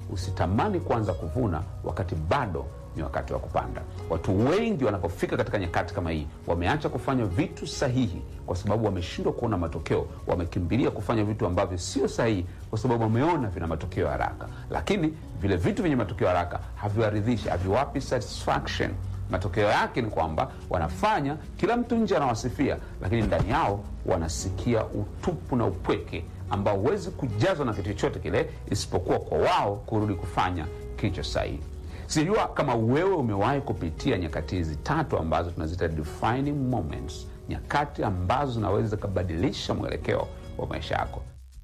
usitamani kuanza kuvuna wakati bado ni wakati wa kupanda. Watu wengi wanapofika katika nyakati kama hii, wameacha kufanya vitu sahihi kwa sababu wameshindwa kuona matokeo. Wamekimbilia kufanya vitu ambavyo sio sahihi kwa sababu wameona vina matokeo ya haraka, lakini vile vitu vyenye matokeo ya haraka haviwaridhishi, haviwapi satisfaction. Matokeo yake ni kwamba wanafanya, kila mtu nje anawasifia, lakini ndani yao wanasikia utupu na upweke ambao huwezi kujazwa na kitu chochote kile isipokuwa kwa wao kurudi kufanya kilicho sahihi. Sijua kama wewe umewahi kupitia nyakati hizi tatu ambazo tunazita defining moments, nyakati ambazo zinaweza zikabadilisha mwelekeo wa maisha yako.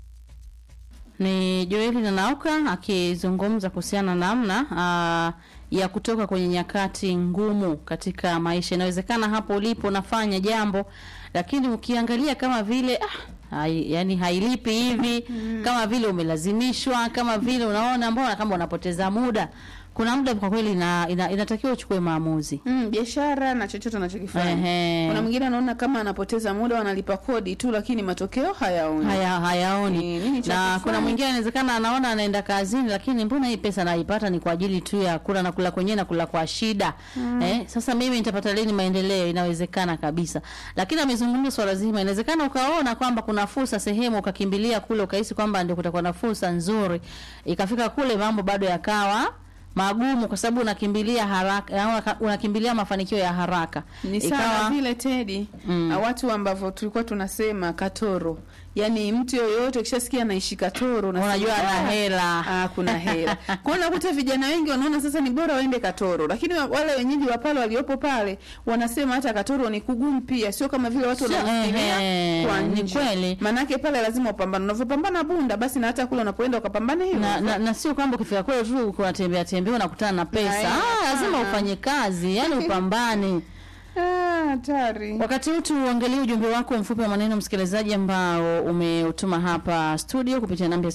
Ni Joeli Nanauka akizungumza kuhusiana na namna ah, ya kutoka kwenye nyakati ngumu katika maisha. Inawezekana hapo ulipo unafanya jambo, lakini ukiangalia kama vile ah, hai, yani hailipi hivi kama vile umelazimishwa, kama vile unaona mbona kama unapoteza muda. Kuna muda kwa kweli ina, ina, inatakiwa uchukue maamuzi. Mm, biashara na chochote anachokifanya. Ehe. Kuna mwingine anaona kama anapoteza muda, wanalipa kodi tu, lakini matokeo hayaoni. haya hayaoni Eh, nini cha na kufanya? kuna mwingine anawezekana anaona anaenda kazini lakini mbona hii pesa naipata ni kwa ajili tu ya kula na kula kwenyewe na kula kwa shida eh, sasa mimi nitapata lini maendeleo inawezekana kabisa lakini amezungumza swala zima inawezekana ukaona kwamba kuna fursa sehemu ukakimbilia kule ukahisi kwamba ndio kutakuwa na fursa nzuri ikafika kule mambo bado yakawa magumu kwa sababu unakimbilia haraka au unakimbilia mafanikio ya haraka Ni sawa vile Tedi Mm. uh, watu ambavyo tulikuwa tunasema katoro, yaani mtu yoyote ukishasikia anaishi katoro unasema, Unajua ana "Ah, hela." ah, kuna hela. Kwa hiyo unakuta vijana wengi wanaona sasa ni bora waende katoro, lakini wa- wale wenyeji wa pale waliopo pale wanasema hata katoro ni kugumu pia, sio kama vile watu Sio, wanafikiria ehe, kwa ni nje. kweli. Maanake pale lazima upambane, unavyopambana Bunda basi na hata kule unapoenda ukapambane hivyo na, hivyo. na, na sio kwamba ukifika kule tu kunatembea tembea unakutana na pesa. Na, eh, Ah, lazima hapana. ufanye kazi, yani upambane. Ah, hatari. Wakati huu tuangalie ujumbe wako mfupi wa maneno msikilizaji, ambao umeutuma hapa studio kupitia namba ya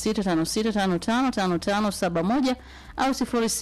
0656555571 au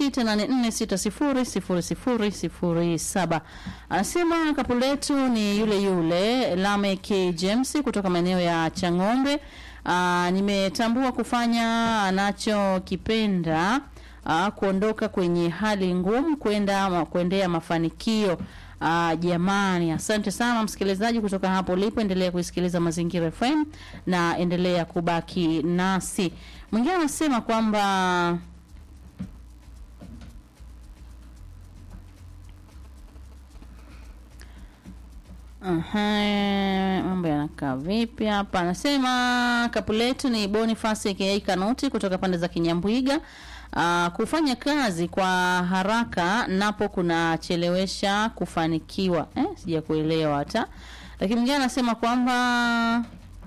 0684600007. Anasema kapu letu ni yule yule Lamek James kutoka maeneo ya Chang'ombe. Aa, nimetambua kufanya anachokipenda aa, kuondoka kwenye hali ngumu kwenda ma- kuendea mafanikio. Ah, jamani, asante sana msikilizaji kutoka hapo ulipo. Endelea kuisikiliza Mazingira FM na endelea kubaki nasi. Mwingine anasema kwamba Aha, mambo yanakaa vipi hapa? Anasema kapu letu ni Boniface aka Kanuti kutoka pande za Kinyambwiga. Uh, kufanya kazi kwa haraka napo kunachelewesha kufanikiwa. Eh, sija kuelewa hata. Lakini mwingine anasema kwamba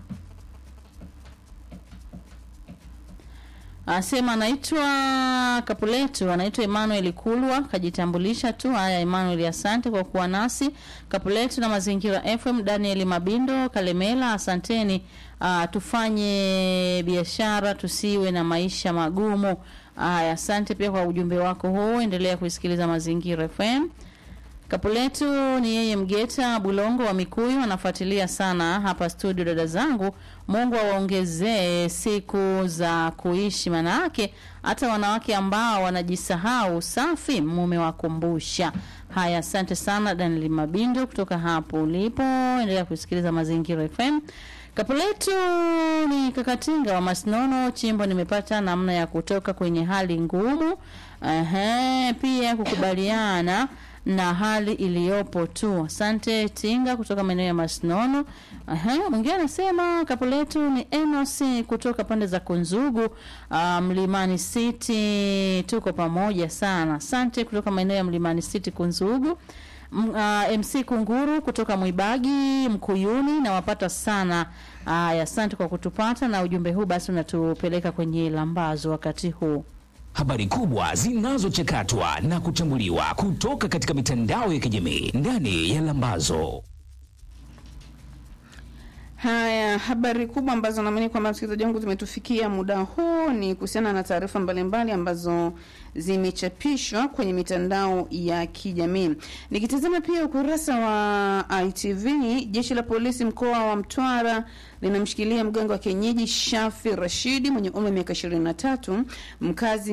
Anasema anaitwa Kapuletu, anaitwa Emmanuel Kulwa, kajitambulisha tu. Haya, Emmanuel, asante kwa kuwa nasi. Kapuletu na Mazingira FM, Daniel Mabindo Kalemela, asanteni. Uh, tufanye biashara tusiwe na maisha magumu. Haya, asante pia kwa ujumbe wako huu. Endelea kuisikiliza Mazingira FM. Kapuletu ni yeye Mgeta Bulongo wa Mikuyu, anafuatilia sana hapa studio. Dada zangu, Mungu awaongezee siku za kuishi, manake hata wanawake ambao wanajisahau safi, mume wakumbusha. Haya, asante sana Daniel Mabindo kutoka hapo ulipo. Endelea kusikiliza Mazingira FM. Kapuletu ni kakatinga wa Masnono Chimbo, nimepata namna ya kutoka kwenye hali ngumu. Ehe, pia kukubaliana na hali iliyopo tu. Asante Tinga kutoka maeneo ya Masnono. Aha, mwingine anasema kapu letu ni Enos kutoka pande za Kunzugu, uh, Mlimani City. Tuko pamoja sana. Asante kutoka maeneo ya Mlimani City Kunzugu. M, uh, MC Kunguru kutoka Mwibagi Mkuyuni, nawapata sana. Aya, asante kwa kutupata na ujumbe huu basi unatupeleka kwenye lambazo wakati huu. Habari kubwa zinazochakatwa na kuchambuliwa kutoka katika mitandao ya kijamii ndani ya Lambazo. Haya, habari kubwa ambazo naamini kwamba msikilizaji wangu zimetufikia muda huu ni kuhusiana na taarifa mbalimbali ambazo zimechapishwa kwenye mitandao ya kijamii. Nikitazama pia ukurasa wa ITV, jeshi la polisi mkoa wa Mtwara linamshikilia mganga wa kienyeji Shafi Rashidi mwenye umri wa miaka 23 mkazi